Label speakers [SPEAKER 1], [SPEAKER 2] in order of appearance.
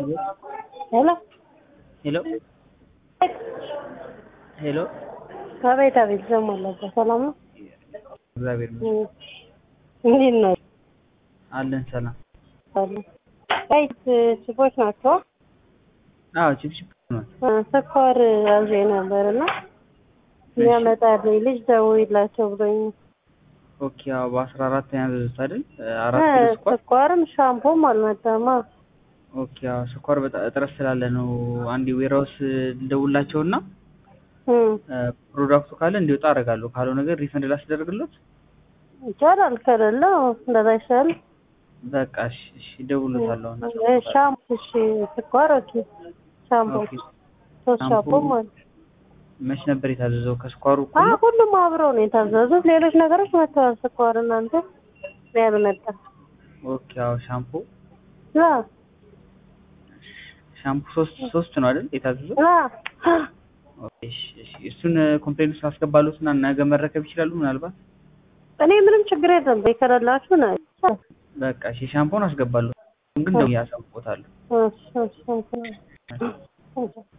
[SPEAKER 1] ሄሎ
[SPEAKER 2] ሄሎ ሄሎ
[SPEAKER 1] አቤት አቤት ዘሞላባ ሰላም ነው
[SPEAKER 2] እግዚአብሔር ይመስገን
[SPEAKER 1] እንዴት ነው
[SPEAKER 2] አለን ሰላም
[SPEAKER 1] አለ ቀይ ችቦች ናቸው
[SPEAKER 2] አዎ ቺፕቺፕ ነው
[SPEAKER 1] ስኳር አዜ ነበር እና የሚያመጣልኝ ልጅ ደውይላቸው ብሎኝ
[SPEAKER 2] ኦኬ አዎ በአስራ አራት ያዘዙት አይደል አራት ኪሎ ስኳር
[SPEAKER 1] ስኳርም ሻምፖም አልመጣማ
[SPEAKER 2] ኦኬ አዎ ስኳር በጣም እጥረት ስላለ ነው አንዴ ዌራውስ ልደውላቸውና ፕሮዳክቱ ካለ እንዲወጣ አደርጋለሁ ካልሆነ ግን ሪፈንድ ላስደርግሎት
[SPEAKER 1] ይቻላል ከሌለ እንደዛ ይሻል
[SPEAKER 2] በቃ እሺ እሺ እደውልለታለሁ አሁን
[SPEAKER 1] ሻምፖ እሺ ስኳር ኦኬ ሻምፖ
[SPEAKER 2] ኦኬ
[SPEAKER 1] ሶስት
[SPEAKER 2] ሻምፖ
[SPEAKER 1] ሻምፖ ማለት
[SPEAKER 2] መች ነበር የታዘዘው ከስኳሩ እኩል
[SPEAKER 1] አዎ
[SPEAKER 2] ነው
[SPEAKER 1] ሁሉም አብረው ነው የታዘዙት ሌሎች ነገሮች መጥተዋል ስኳር እናንተ ያልመጣ
[SPEAKER 2] ኦኬ አዎ ሻምፖ
[SPEAKER 1] ላ
[SPEAKER 2] ሻምፖ ሶስት ሶስት ነው አይደል የታዘዘው
[SPEAKER 1] ላ
[SPEAKER 2] ኦኬ እሺ እሺ እሱን ኮምፕሌንት ውስጥ አስገባሉትና ነገ መረከብ ይችላሉ ምናልባት
[SPEAKER 1] እኔ ምንም ችግር የለም ከሌላችሁ ነው
[SPEAKER 2] በቃ እሺ ሻምፖን አስገባለሁ ግን ደውዬ አሳውቆታለሁ
[SPEAKER 1] እሺ እሺ እሺ